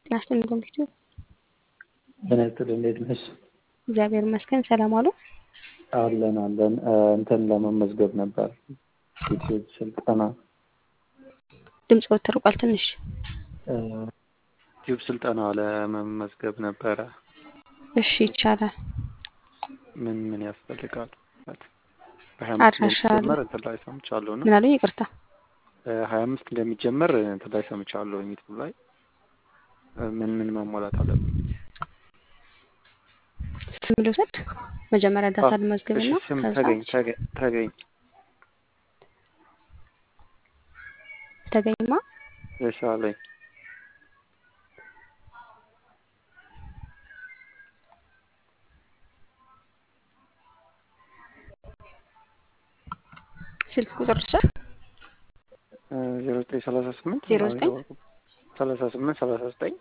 ጤና ይስጥልኝ ኮምፒውተር ጤና ይስጥልኝ እንዴት ነሽ? እግዚአብሔር ይመስገን ሰላም አሉ። አለን አለን እንትን ለመመዝገብ ነበር ዩቲዩብ ስልጠና ድምፅ ተርቋል ትንሽ ዩቲዩብ ስልጠና ለመመዝገብ ነበረ። እሺ ይቻላል። ምን ምን ያስፈልጋል? በሀያ አምስት አድራሻ አለ። እንደሚጀመር እንትን ላይ ሰምቻለሁ እና ምን አሉኝ? ይቅርታ ሀያ አምስት እንደሚጀመር እንትን ላይ ሰምቻለሁ ዩቲዩብ ላይ ምን ምን መሟላት አለብን? ስም ልውሰድ። መጀመሪያ ዳታ አዎ፣ ልመዝግብና እሺ፣ ስም ከዛ ተገኝ ተገኝ ተገኝ ተገኝማ የሻለኝ ስልክ ቁጥር ልውሰድ። ዜሮ ዘጠኝ ሰላሳ ስምንት ዜሮ ዘጠኝ ሰላሳ ስምንት ሰላሳ ዘጠኝ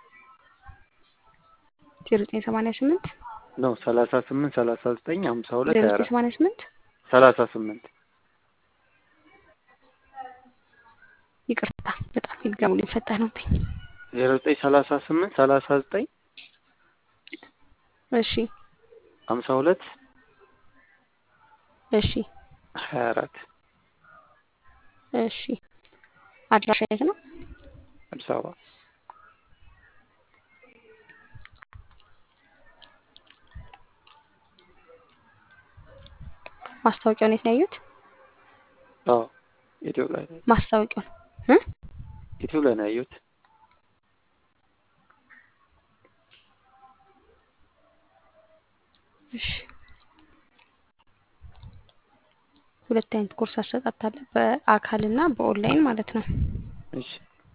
ዜሮ ዘጠኝ ሰማንያ ስምንት ነው ሰላሳ ስምንት ሰላሳ ዘጠኝ ሀምሳ ሁለት ዜሮ ሀያ ዘጠኝ አራት ሰማንያ ስምንት ሰላሳ ስምንት ይቅርታ በጣም ይድገሙልኝ፣ ፈታኝ ነውብኝ። ዜሮ ዘጠኝ ሰላሳ ስምንት ሰላሳ ዘጠኝ እሺ ሀምሳ ሁለት እሺ ሀያ አራት እሺ አድራሻ የት ነው? አዲስ አበባ ማስታወቂያውን የት ነው ያዩት? አዎ ዩቲዩብ ላይ ነው ማስታወቂያውን እ ዩቲዩብ ላይ ነው ያየሁት እሺ ሁለት አይነት ኮርስ አሰጣጥ አለ፣ በአካል እና በኦንላይን ማለት ነው። እሺ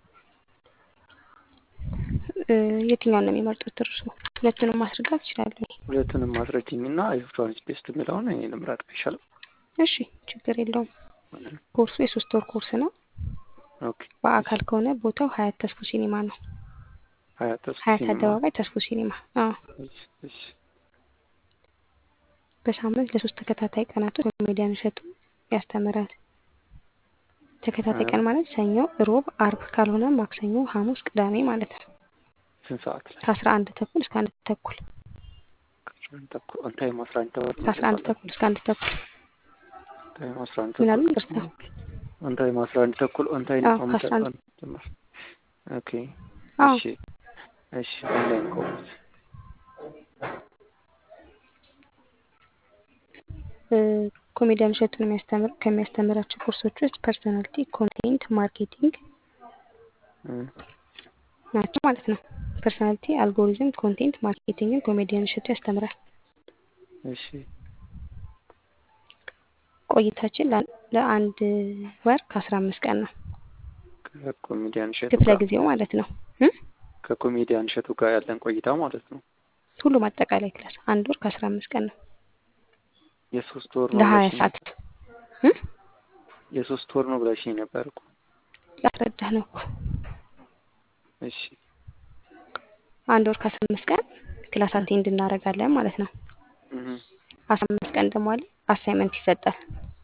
እ የትኛውን ነው የሚመርጡት እርሱ? ሁለቱንም ማስረዳት ይችላሉ። ሁለቱንም ማስረጅኝ እና ኤሌክትሮኒክስ ቤስት የሚለውን እኔ ልምረጥ አይሻልም? እሺ ችግር የለውም። ኮርሱ የሶስት ወር ኮርስ ነው። ኦኬ በአካል ከሆነ ቦታው ሀያት ተስፎ ሲኒማ ነው። ሀያት ተስፋ ሀያት ሲኒማ አደባባይ ተስፎ ሲኒማ። አዎ እሺ እሺ በሳምንት ለሶስት ተከታታይ ቀናቶች ኮሜዲያን እሸቱ ያስተምራል። ተከታታይ ቀን ማለት ሰኞ፣ ሮብ፣ አርብ ካልሆነ ማክሰኞ፣ ሐሙስ፣ ቅዳሜ ማለት ነው። ስንት ሰዓት ላይ ከአስራ አንድ ተኩል እስከ አንድ ተኩል ከአስራ አንድ ተኩል ኦን ታይም አስራ አንድ ተኩል ከአስራ አንድ ተኩል እስከ አንድ ተኩል ታይም አስራ አንድ ምን አሉ? ተኩል ይቅርታ። ኦን ታይም አስራ አንድ ተኩል ኦን ታይም አዎ፣ ኦን ከአስራ አንድ ጀመር ኦኬ አዎ እሺ እሺ ኦንላይን ኮርስ እ ኮሜዲያን እሸቱን የሚያስተምር ከሚያስተምራቸው ኮርሶች ውስጥ ፐርሶናሊቲ፣ ኮንቴንት ማርኬቲንግ እ ናቸው ማለት ነው። ፐርሶናሊቲ፣ አልጎሪዝም፣ ኮንቴንት ማርኬቲንግን ኮሜዲያን እሸቱ ያስተምራል። እሺ ቆይታችን ለአን- ለአንድ ወር ከአስራ አምስት ቀን ነው። ከኮሜዲያን እሸቱ ክፍለ ጋር ጊዜው ማለት ነው እ ከኮሜዲያን እሸቱ ጋር ያለን ቆይታ ማለት ነው። ሁሉም አጠቃላይ ክላስ አንድ ወር ከአስራ አምስት ቀን ነው የሶስት ወር ነው ለሀያ ብለሽኝ ሰዓት እ የሶስት ወር ነው ብለሽኝ ነበር እኮ። ላስረዳህ ነው እኮ እሺ አንድ ወር ከአስራ አምስት ቀን ክላስ አቴንድ እናደርጋለን ማለት ነው። እህ አስራ አምስት ቀን ደግሞ አለ አሳይመንት ይሰጣል።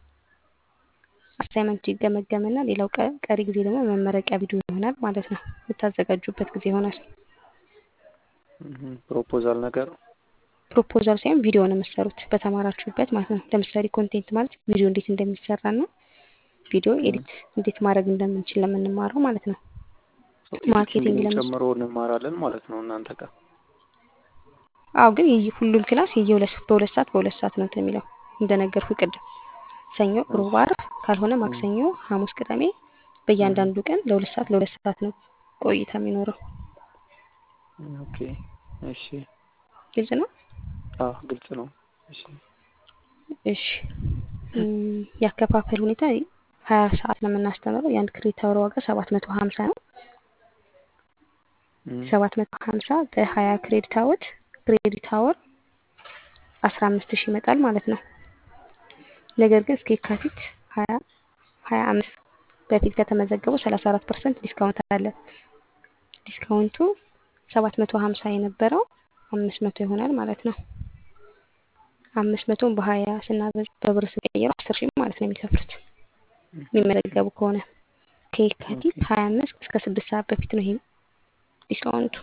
አሳይመንቱ ይገመገምና ሌላው ቀ- ቀሪ ጊዜ ደግሞ መመረቂያ ቪዲዮ ይሆናል ማለት ነው። የምታዘጋጁበት ጊዜ ይሆናል። እህ ፕሮፖዛል ነገር ፕሮፖዛል ሳይሆን ቪዲዮ ነው የምትሰሩት በተማራችሁበት ማለት ነው። ለምሳሌ ኮንቴንት ማለት ቪዲዮ እንዴት እንደሚሰራ ነው። ቪዲዮ ኤዲት እንዴት ማድረግ እንደምንችል ለምንማረው ማለት ነው። ማርኬቲንግ ኤዲቲንግን ለምስ ጨምሮ እንማራለን ማለት ነው እናንተ ጋር። አዎ ግን የየ- ሁሉም ክላስ የየሁለት በሁለት ሰዓት በሁለት ሰዓት ነው እንትን የሚለው እንደነገርኩ ቅድም ሰኞ፣ ሮብ፣ አርብ ካልሆነ ማክሰኞ፣ ሐሙስ፣ ቅዳሜ በእያንዳንዱ ቀን ለሁለት ሰዓት ለሁለት ሰዓት ነው ቆይታ የሚኖረው። ኦኬ እሺ ግልጽ ነው። አዎ ግልጽ ነው። እሺ እሺ እም፣ ያከፋፈል ሁኔታ ሀያ ሰዓት ነው የምናስተምረው። የአንድ ክሬዲት አወር ዋጋ ሰባት መቶ ሀምሳ ነው። እም ሰባት መቶ ሀምሳ በሀያ ክሬዲት አወር ክሬዲት አወር አስራ አምስት ሺህ ይመጣል ማለት ነው። ነገር ግን እስከ የካቲት ሀያ ሀያ አምስት በፊት ከተመዘገቡ ሰላሳ አራት ፐርሰንት ዲስካውንት አለ። ዲስካውንቱ ሰባት መቶ ሀምሳ የነበረው አምስት መቶ ይሆናል ማለት ነው። አምስት መቶን በሀያ ስናበዝ በብር ስንቀይረው አስር ሺህ ማለት ነው የሚከፍሉት የሚመዘገቡ ከሆነ ከየካቲት ሀያ አምስት እስከ ስድስት ሰዓት በፊት ነው ይሄ ዲስካውንቱ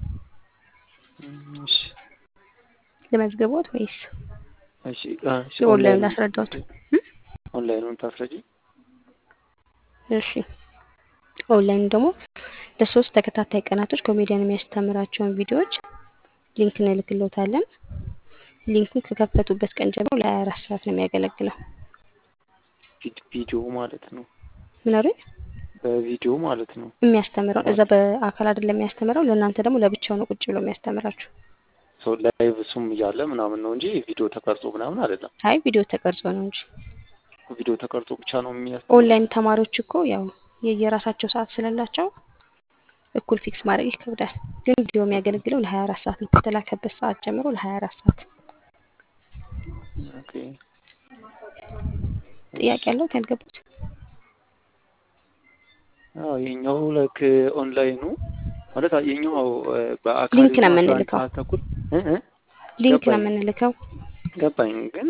እሺ ለመዝገቦት ወይስ እሺ አ፣ እሺ ኦንላይን ኦንላይን ላስረዳዎት? ኦንላይኑን ታስረጂ። እሺ ኦንላይን ደግሞ ለሶስት ተከታታይ ቀናቶች ኮሜዲያን የሚያስተምራቸውን ቪዲዮዎች ሊንክ እንልክልዎታለን። ሊንኩን ከከፈቱበት ቀን ጀምሮ ለ24 ሰዓት ነው የሚያገለግለው። ቪድ- ቪዲዮ ማለት ነው። ምን አሉኝ? በቪዲዮ ማለት ነው። የሚያስተምረው እዛ በአካል አይደለም የሚያስተምረው፣ ለእናንተ ደግሞ ለብቻው ነው ቁጭ ብሎ የሚያስተምራችሁ። ሰው ላይቭ እሱም እያለ ምናምን ነው እንጂ ቪዲዮ ተቀርጾ ምናምን አይደለም። አይ ቪዲዮ ተቀርጾ ነው እንጂ ቪዲዮ ተቀርጾ ብቻ ነው የሚያስ ኦንላይን ተማሪዎች እኮ ያው የየራሳቸው ሰዓት ስለላቸው እኩል ፊክስ ማድረግ ይከብዳል። ግን ቪዲዮ የሚያገለግለው ለ24 ሰዓት ነው። ከተላከበት ሰዓት ጀምሮ ለ24 ሰዓት። ኦኬ። ጥያቄ ያለዎት ያልገቡት? አዎ የኛው ላይክ ኦንላይኑ ማለት የኛው እ፣ በአካል ሊንክ ነው አስራ አንድ የምንልከው። ሰዓት ተኩል እ እ ሊንክ ነው ገባኝ የምንልከው። ገባኝ ግን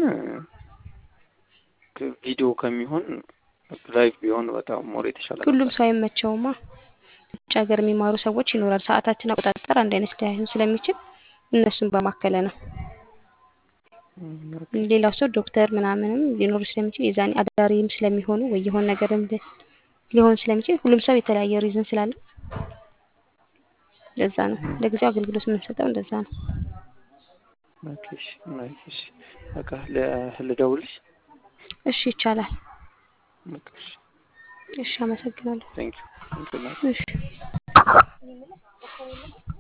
እ፣ ቪዲዮ ከሚሆን ላይቭ ቢሆን በጣም ሞር የተሻለ ሁሉም ነበር። ሰው አይመቸውማ። ውጭ ሀገር የሚማሩ ሰዎች ይኖራል። ሰዓታችን አቆጣጠር አንድ አይነት ላይሆን ስለሚችል እነሱን በማከለ ነው። እም፣ ኦኬ። ሌላው ሰው ዶክተር ምናምንም ሊኖሩ ስለሚችል የዛኔ አዳሪም ስለሚሆኑ ወይ የሆነ ነገርም ሊ- ሊሆን ስለሚችል ሁሉም ሰው የተለያየ ሪዝን ስላለ ለዛ ነው እም፣ ለጊዜው አገልግሎት የምንሰጠው እንደዛ ነው። ኦኬ። እሺ፣ ናይስ። እሺ፣ በቃ ለ- ልደውልሽ። እሺ ይቻላል። በቃ እሺ። እሺ አመሰግናለሁ። ቴንክ ዩ ቴንክ ዩ እሺ